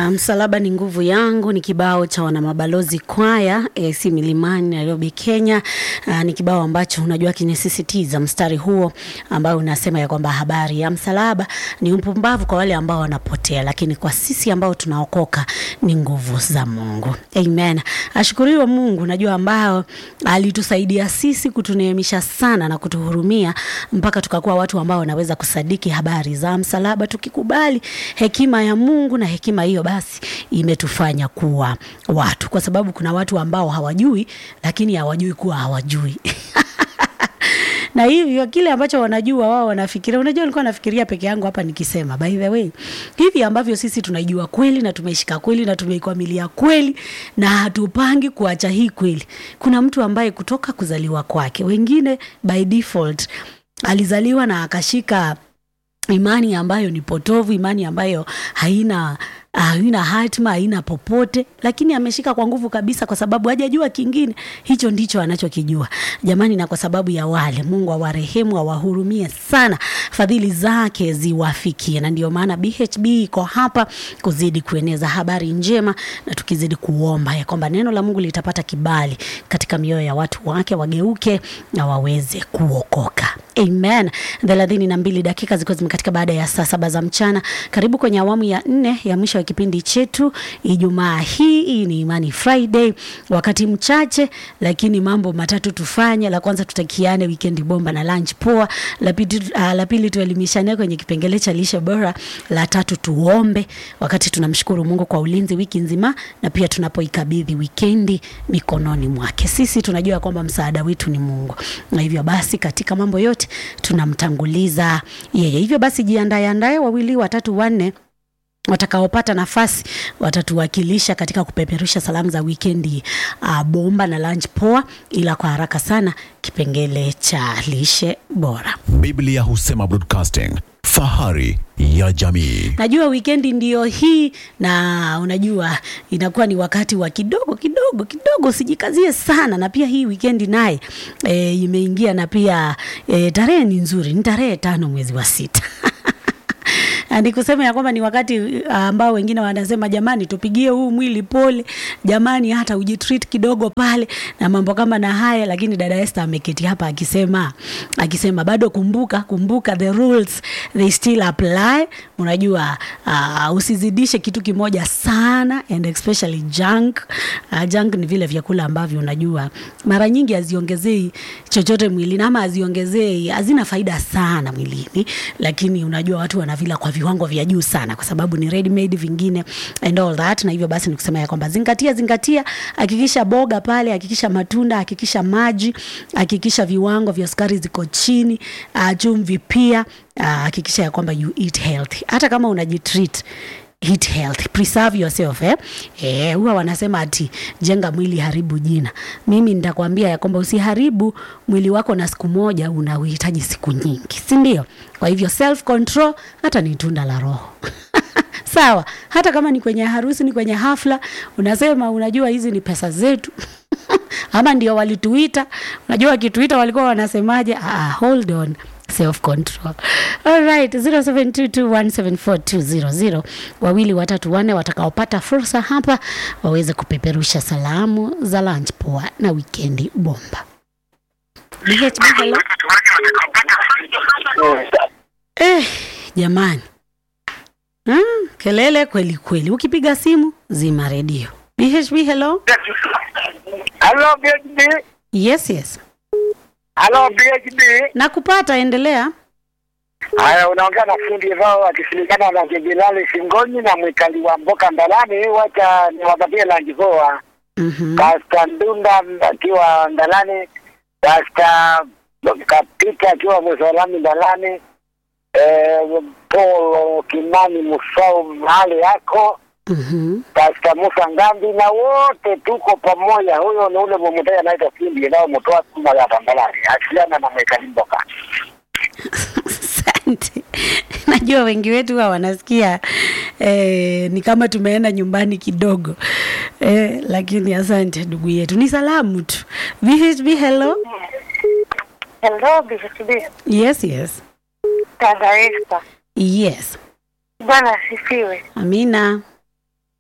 Msalaba ni nguvu yangu ni kibao cha wanamabalozi kwaya AC Milimani Nairobi, Kenya. Uh, ni kibao ambacho unajua kinisisitiza mstari huo ambao unasema ya kwamba habari ya msalaba ni upumbavu kwa wale ambao wanapotea, lakini kwa sisi ambao tunaokoka ni nguvu za Mungu. Amen. Ashukuriwe Mungu, najua ambao alitusaidia sisi kutuneemisha sana na kutuhurumia mpaka tukakuwa watu ambao wanaweza kusadiki habari za msalaba, tukikubali hekima ya Mungu, na hekima hiyo basi imetufanya kuwa watu, kwa sababu kuna watu ambao hawajui, lakini hawajui kuwa hawajui na hivyo kile ambacho wanajua wao wanafikiria. Unajua, nilikuwa nafikiria peke yangu hapa nikisema, by the way, hivi ambavyo sisi tunaijua kweli na tumeishika kweli na tumeikwamilia kweli na hatupangi kuacha hii kweli, kuna mtu ambaye kutoka kuzaliwa kwake, wengine by default alizaliwa na akashika imani ambayo ni potovu, imani ambayo haina haina hatima, haina popote, lakini ameshika kwa nguvu kabisa, kwa sababu hajajua kingine. Hicho ndicho anachokijua jamani, na kwa sababu ya wale, Mungu awarehemu, awahurumie sana, fadhili zake ziwafikie. Na ndio maana BHB iko hapa kuzidi kueneza habari njema, na tukizidi kuomba ya kwamba neno la Mungu litapata kibali katika mioyo ya watu wake, wageuke na waweze kuokoka. Amen. thelathini na mbili dakika zikiwa zimekatika baada ya saa saba za mchana. Karibu kwenye awamu ya nne ya mwisho wa kipindi chetu Ijumaa hii. Hii ni Imani Friday, wakati mchache lakini mambo matatu tufanye. La kwanza tutakiane weekend bomba na lunch poa. La pili, uh, la pili tuelimishane kwenye kipengele cha lishe bora. La tatu tuombe wakati tunamshukuru Mungu kwa ulinzi wiki nzima, na pia tunapoikabidhi wikendi mikononi mwake. Sisi tunajua kwamba msaada wetu ni Mungu, na hivyo basi katika mambo yote tunamtanguliza yeye. Hivyo basi jiandae andae, wawili watatu wanne watakaopata nafasi watatuwakilisha katika kupeperusha salamu za wikendi uh, bomba na lunch poa, ila kwa haraka sana kipengele cha lishe bora. Biblia husema broadcasting, fahari ya jamii. Najua wikendi ndiyo hii, na unajua inakuwa ni wakati wa kidogo kidogo kidogo, usijikazie sana. Na pia hii wikendi naye e, imeingia na pia e, tarehe ni nzuri, ni tarehe tano mwezi wa sita ni kusema ya kwamba ni wakati ambao wengine wanasema jamani, tupigie huu mwili pole, jamani, hata ujitreat kidogo pale na mambo kama na haya. Lakini dada Esther ameketi hapa akisema akisema bado kumbuka, kumbuka the rules they still apply. Unajua uh, usizidishe kitu kimoja sana and especially junk. Uh, junk ni vile vyakula ambavyo unajua mara nyingi haziongezei chochote mwilini ama haziongezei, hazina faida sana mwilini, lakini unajua watu wanavila kwa viwango vya juu sana, kwa sababu ni ready made vingine and all that. Na hivyo basi nikusema ya kwamba zingatia, zingatia, hakikisha boga pale, hakikisha matunda, hakikisha maji, hakikisha viwango vya sukari ziko chini, uh, chumvi pia hakikisha uh, ya kwamba you eat healthy, hata kama unajitreat eat healthy, preserve yourself eh? Eh, huwa wanasema ati jenga mwili haribu jina. Mimi nitakwambia ya kwamba usiharibu mwili wako na siku moja, unauhitaji siku nyingi, si ndio? Kwa hivyo self control hata ni tunda la Roho. Sawa, hata kama ni kwenye harusi, ni kwenye hafla, unasema unajua hizi ni pesa zetu ama ndio walituita. Unajua wakituita walikuwa wanasemaje? Ah, hold on self control. All right, 0722174200 wawili watatu wanne watakaopata fursa hapa waweze kupeperusha salamu za lunch poa na wikendi bomba. BHB, hello. Eh, jamani hmm, kelele kweli kweli. Ukipiga simu zima redio. BHB, hello. Hello BHB. Yes, yes. Hello BHB. Nakupata, endelea. Haya, unaongea na fundi vao akishirikiana na Jenerali Singoni na mwikali wa Mboka Ndalani. Wacha niwapatie lanji poa. Mhm. Pasta Ndunda akiwa Ndalani, Pasta Kapita akiwa Msalami Ndalani, eh, Paul Kimani Musau mahali yako Mhm. Pasta Musa Ngambi na wote tuko pamoja. Huyo ni ule mmoja anaitwa fundi nao mtoa tuma ya Ndalani, asiliana na mwikali Mboka. Asante. Najua wengi wetu huwa wanasikia eh, ni kama tumeenda nyumbani kidogo eh, lakini asante ndugu yetu, ni salamu tu. VHB, hello. Hello, BHB. Yes, yes, Dada Esther. yes. Bwana asifiwe. Amina.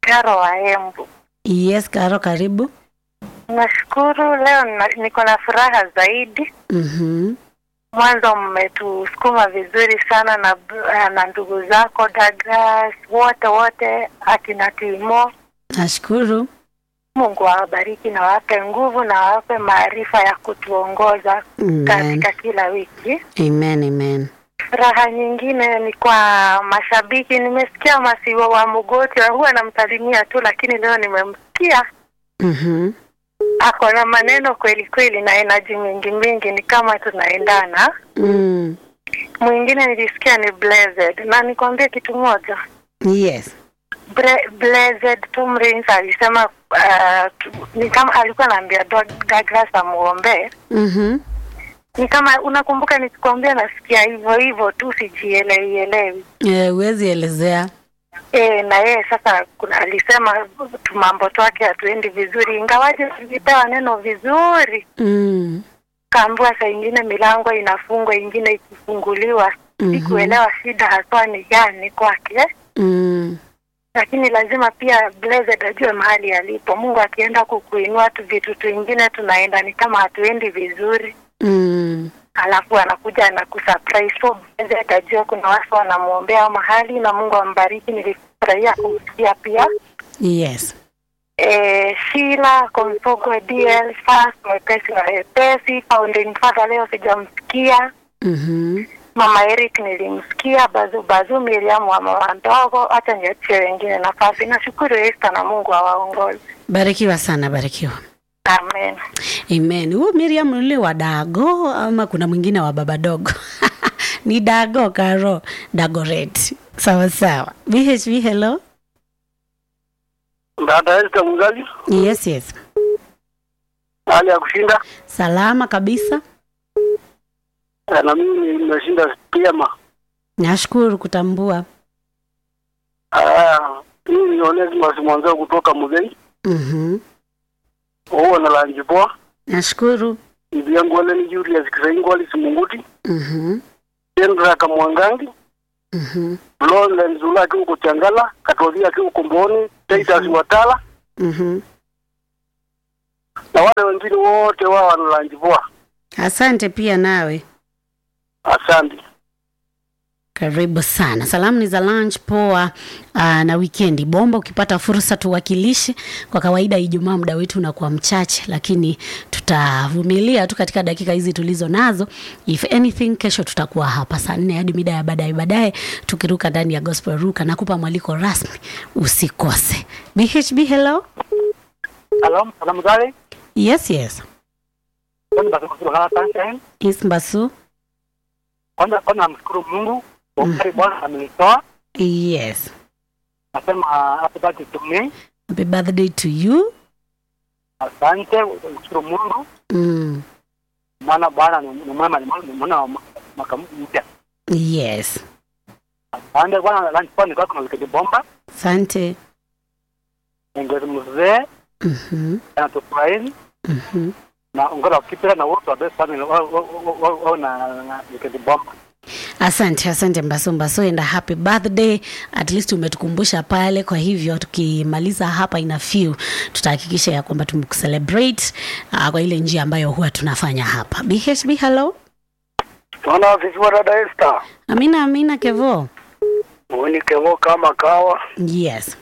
Karo wa Embu. Yes, Karo, karibu. Nashukuru leo nina- niko na furaha zaidi. Mhm. Mwanzo mmetusukuma vizuri sana na na ndugu zako Douglas, wote wote, akina Timo. Nashukuru. Mungu awabariki na wape nguvu na wape maarifa ya kutuongoza Amen. katika kila wiki. Amen, amen. Furaha nyingine ni kwa mashabiki. Nimesikia Masiwa wa Mugoti, huwa anamsalimia tu, lakini leo nimemsikia Mhm. ako na maneno kweli kweli na enaji mingi mingi, ni kama tunaendana. Mm. Mwingine nilisikia ni Blessed, na nikwambie kitu moja Yes. Bre- Blessed Tom Rains alisema uh, tu- ni kama alikuwa anaambia Doug- Douglas amuombee Mhm. ni kama unakumbuka nikikwambia nasikia hivyo hivyo tu sijielewi elewi Eh, huwezi elezea. e, na yeye sasa kuna, alisema tu mambo twake hatuendi vizuri ingawaje tulipewa neno vizuri Mm. kaambiwa saa ingine milango inafungwa ingine ikifunguliwa Mhm. sikuelewa shida haswa ni gani kwake Mm. lakini lazima pia Blessed ajue mahali alipo mungu akienda kukuinua tu vitu twingine tunaenda ni kama hatuendi vizuri Mm. alafu anakuja na kusurprise so Blessed ajue kuna watu wanamwombea mahali na mungu ambariki nilifurahia kumsikia pia Yes. eh, Sheila Komsogo DL Fast mwepesi na wepesi founding father leo sijamsikia Mhm. mama Eric nilimsikia bazu bazu Miriam wa mama ndogo hata niachie wengine nafasi nashukuru Esther na Mungu awaongoze Barikiwa sana, barikiwa. amen Amen. Huyu Miriam ule wa Dago ama kuna mwingine wa baba dogo? Ni Dago Karo, Dagoret. Sawa sawa. BHB hello. Dada Esther Mgali, Yes, yes. hali ya kushinda Salama kabisa. Eh, na mimi nimeshinda vyema. Nashukuru kutambua. Ah, mimi ni Onesmus Mwanzao kutoka Muzei, Mhm. huo na lanji poa. Nashukuru. Bibi yangu wale ni Julius Kisaingwali Simunguti, Mhm. Kendra Kamwangangi, Mhm. Lole Nzula akiwa huko Changala, Katolika akiwa huko Mboni, Titus Watala Mhm. na wale wengine wote wao wana lanji poa. Asante pia nawe. Asante. Karibu sana. Salamu ni za lunch poa aa, na wikendi bomba. Ukipata fursa tuwakilishe. Kwa kawaida Ijumaa muda wetu unakuwa mchache, lakini tutavumilia tu katika dakika hizi tulizo nazo. If anything, kesho tutakuwa hapa saa nne hadi mida ya baadaye baadaye, tukiruka ndani ya gospel ruka. Nakupa mwaliko rasmi, usikose. BHB hello. Hello, salamu zale. Yes, yes. Kwanza basi kutoka Sunshine. Is Mbasu. Kwanza kwanza namshukuru Mungu kwa ukari Bwana amenitoa. Yes. Nasema happy birthday to me. Happy birthday to you. Asante, mshukuru Mungu. Mm. Maana Bwana ni ni mwema, ni mwema, ni mwema wa mwaka mpya. Yes. Asante Bwana, lunch kwa niko kama wikendi bomba. Asante. Ngezi mzee Mhm. anatufurahi Mhm. na ongera ukipira na wote wa best family wao wao- wao- wao na na wikendi bomba. Asante, asante Mbaso Mbaso, and a happy birthday. At least umetukumbusha pale. Kwa hivyo tukimaliza hapa ina few, tutahakikisha ya kwamba tumekucelebrate uh, kwa ile njia ambayo huwa tunafanya hapa. BHB, hello. Tunaona vikiwa dada Esther. Amina, amina Kevo. Mwini kevo kama kawa. Yes.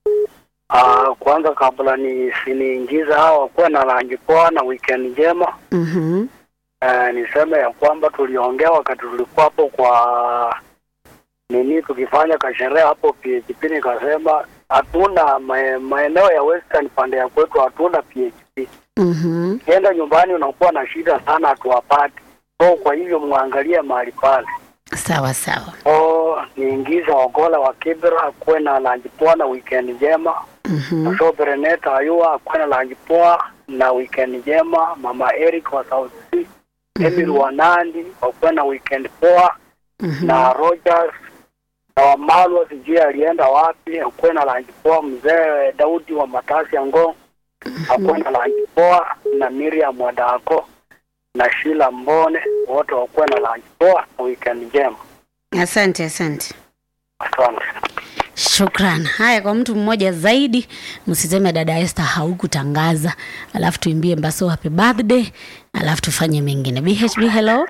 Ah, kwanza kabla ni siniingiza hawa kuwa na rangi poa na weekend njema. Mhm. Uh, niseme ya kwamba tuliongea wakati tulikuwa hapo kwa nini tukifanya kasherehe hapo PHP, nikasema hatuna mae- maeneo ya western pande ya kwetu hatuna PHP. Mhm. Ukienda nyumbani unakuwa na shida sana, hatuwapati. So kwa hivyo mwangalie mahali pale. Sawa sawa. So niingize Ogola wa Kibra akuwe na lanji poa na weekend njema. Mhm. So Bereneta Ayua akuwe na lanji poa na weekend njema. Mama Eric wa South Sea Emil wa Nandi wakuwe na weekend poa Mhm. na Rogers na Wamalwa sijui alienda wapi, akuwe na lanji poa. Mzee Daudi wa Matasi ya Ngong akuwe na lanji poa na Miriam Wadako na Shila Mbone wote wakuwe na lanji poa na weekend njema. Asante, asante. Asante. Shukran. Haya, kwa mtu mmoja zaidi, msiseme dada Esther haukutangaza, alafu tuimbie Mbaso happy birthday, alafu tufanye mengine. BHB, hello.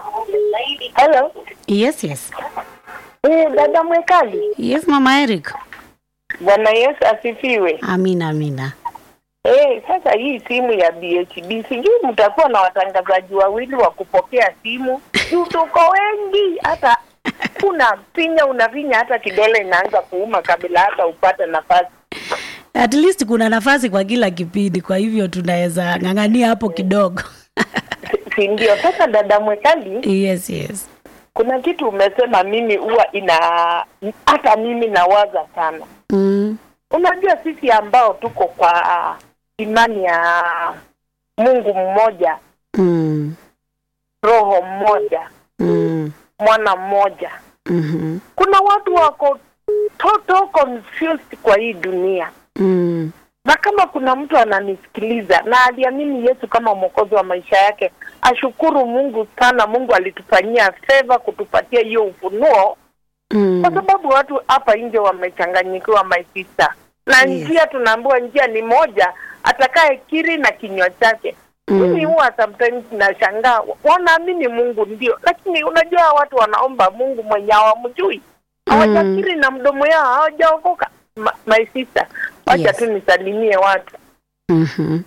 Hello. Yes, yes. Eh, dada Mwekali. Yes, mama Eric. Bwana Yesu asifiwe. Amina, amina. Eh, sasa hii simu ya BHB sijui mtakuwa na watangazaji wawili wa kupokea simu. Juu tuko wengi hata kuna pinya unavinya hata kidole inaanza kuuma kabla hata upate nafasi. At least kuna nafasi kwa kila kipindi, kwa hivyo tunaweza ng'ang'ania hapo kidogo. Si- Si ndio? Sasa dada Mwekali, yes, yes. kuna kitu umesema mimi huwa ina hata mimi nawaza sana. Mm. Unajua sisi ambao tuko kwa imani ya Mungu mmoja, Mm. roho mmoja, Mm. mwana mmoja. Mhm. Kuna watu wako total confused kwa hii dunia, Mm. na kama kuna mtu ananisikiliza na aliamini Yesu kama mwokozi wa maisha yake, ashukuru Mungu sana. Mungu alitufanyia favor kutupatia hiyo ufunuo, Mm. kwa sababu watu hapa nje wamechanganyikiwa, my sister, na Yes. njia tunaambiwa njia ni moja, atakaye kiri na kinywa chake Mm. mimi huwa sometimes nashangaa wanaamini Mungu ndio, lakini unajua watu wanaomba Mungu mwenye hawamjui hawajakiri na mdomo yao hawajaokoka. Ma, my sister, wacha Yes. tu nisalimie watu Mhm.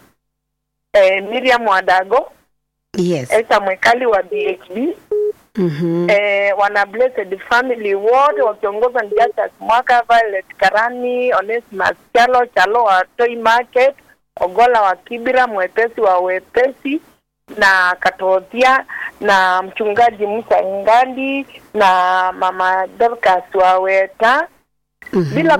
eh, Miriam Wadago, Yes. Esa Mwekali wa BHB Mhm. eh, wana Blessed Family wote wakiongozwa ni Justus Mwaka, Violet Karani, Onesimus Chalo Chalo wa Toy Market, Ogola wa Kibira, mwepesi wa wepesi na Katothia na mchungaji Musa Ngandi na mama Dorcas wa Weta, Mhm. bila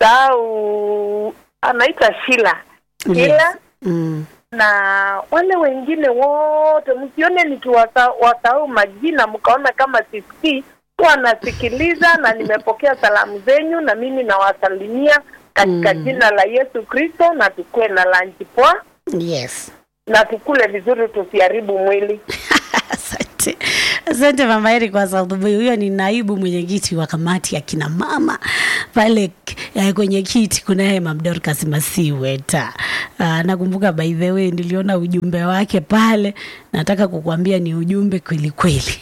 kumsahau anaitwa Shila Yes. Shila Mm. na wale wengine wote msione nikiwasahau majina mkaona kama sisikii wanasikiliza na nimepokea salamu zenyu na mimi nawasalimia katika Mm. jina la Yesu Kristo na tukue na lanchi poa Yes. na tukule vizuri tusiharibu mwili Asante, asante mama Eri kwa sababu huyo ni naibu mwenyekiti wa kamati ya kina mama pale eh, kwenye kiti kunaye Mam Dorcas Masiweta. Uh, nakumbuka by the way niliona ujumbe wake pale, nataka kukuambia ni ujumbe kweli kweli.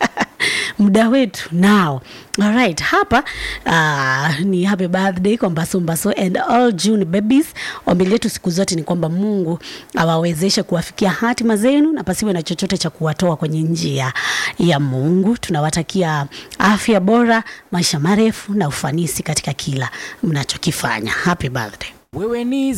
muda wetu nao alright hapa uh, ni happy birthday kwa mbaso mbaso and all june babies ombi letu siku zote ni kwamba mungu awawezeshe kuwafikia hatima zenu na pasiwe na chochote cha kuwatoa kwenye njia ya mungu tunawatakia afya bora maisha marefu na ufanisi katika kila mnachokifanya happy birthday wewe ni